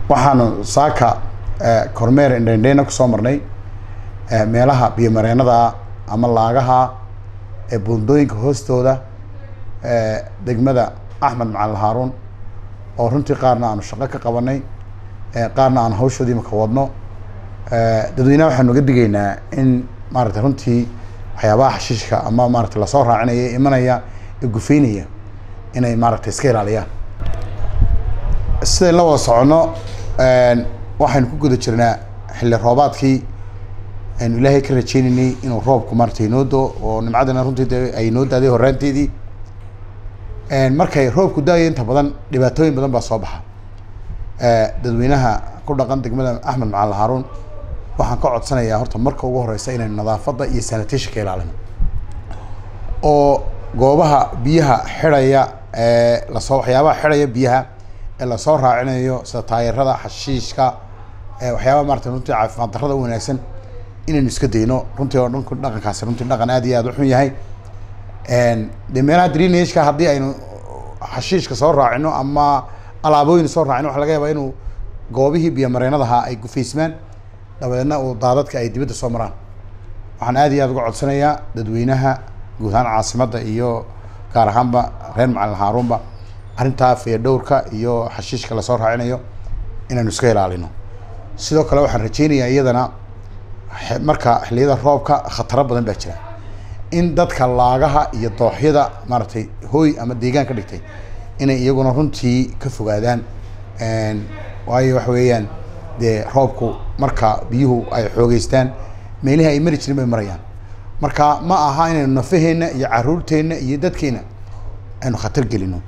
waxaanu saaka kormeer indhendheyna kusoo marnay meelaha biyomareenada ama laagaha ee buundooyinka hoostooda degmada axmed macalin haaruun oo runtii qaarna aanu shaqo ka qabanay qaarna aanu hawshoodii maka wadno dadweynaha waxaanu uga digaynaa in maarata runtii waxyaabaha xashiishka ama maarata lasoo raacinaya imanaya ee gufeynaya inay maaragta iska ilaaliyaan sidayn la wada soconno waxaynu ku guda jirnaa xilli roobaadkii aynu ilaahay ka rajeynaynay inuu roobku maarata inoo doo oo nimcadana runtii de ay inoo daaday horaanteedii markay roobku daayo inta badan dhibaatooyin badan baa soo baxa dadweynaha ku dhaqan degmada axmed macalin haaruun waxaan ka codsanayaa horta marka ugu horeysa inaynu nadaafadda iyo sanitationka ilaalino oo goobaha biyaha xidhaya ee lasoo waxyaabaha xidhaya biyaha ee lasoo raacinayo sida taayarada xashiishka waxyaabaha maarata runtii caafimaad darrada u wanaagsan inaynu iska dayno runtii oo dhanku dhaqankaasi runtii dhaqan aad iyo aad u xun yahay de meelaha drenageka haddii aynu xashiishka soo raacino ama alaabooyin soo raacino waxa laga yaabaa inuu goobihii biyomareenadaha ay gufaysmaan dabadeedna uu daadadka ay dibadda soo maraan waxaan aad iyo aad uga codsanayaa dadweynaha guud ahaan caasimadda iyo gaar ahaanba reer macalin haaruunba arrintaa fayadhowrka iyo xashiishka lasoo raacinayo inaynu iska ilaalino sidoo kale waxaan rajeynayaa iyadana marka xilliyada roobka khataro badan baa jira in dadka laagaha iyo dooxyada maaragtay hooy ama deegaan ka dhigtay inay iyaguna runtii ka fogaadaan waayo waxa weeyaan dee roobku marka biyuhu ay xoogeystaan meelihii ay mari jirin bay marayaan marka ma aha inaynu nafaheenna iyo caruurteenna iyo dadkeena aynu khatar gelino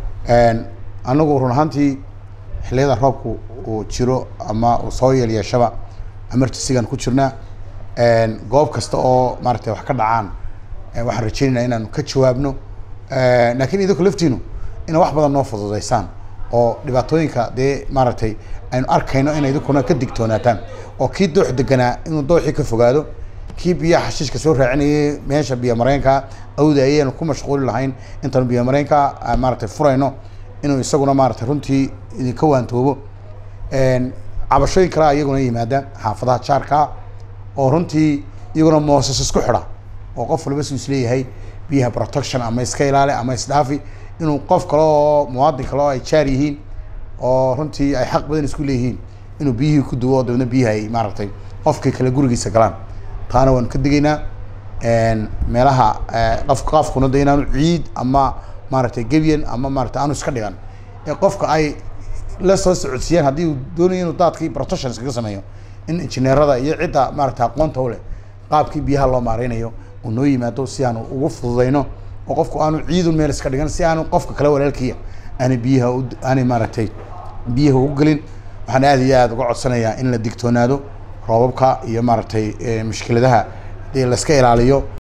anagu run ahaantii xilliyada roobku uu jiro ama uu soo yeelyeeshaba emergencygan ku jirnaa goob kasta oo maaragtay wax ka dhacaan waxaan rajeynaynaa inaanu ka jawaabno laakiin idinku laftiinu ina wax badan noo fududeysaan oo dhibaatooyinka dee maaragtay aynu arkayno ina idinkuna ka digtoonaataan oo kii doox deganaa inuu dooxii ka fogaado kii biyaha xashiishka soo raacinayay meesha biyo mareenka awda ayaynu ku mashquuli lahayn intaanu biyo mareenka maaragtay furayno inuu isaguna maaragtay runtii idinka waantoobo cabashooyin kalea iyaguna yimaada xaafadaha jaarkaa oo runtii iyaguna moosas isku xidha oo qof walba su isleeyahay biyaha protection ama iska ilaali ama isdhaafi inuu qof kale oo muwaadin kale oo ay jaar yihiin oo runtii ay xaq badan isku leeyihiin inuu biyihii ku duwo dabeedna biyaha ay maaragtay qofkii kale gurigiisa galaan taana waanu ka digaynaa meelaha qof qofkuna de inaanu ciid ama maaragtay gebyan ama maaragtay aanu iska dhigan ee qofka ay la soo socodsiiyaan haddii uu doonayo inuu daadkii protection iskaga sameeyo in injineerada iyo cidda maaragtay aqoonta u leh qaabkii biyaha loo maareynayo uu noo yimaado si aanu ugu fududeyno oo qofku aanu ciidun meel iska dhigan si aanu qofka kale walaalkiya aanay biyaha aanay maaragtay biyaha ugu gelin waxaan aad iyo aad uga codsanayaa in la digtoonaado roobabka iyo maaragtay mushkiladaha dee la iska ilaaliyo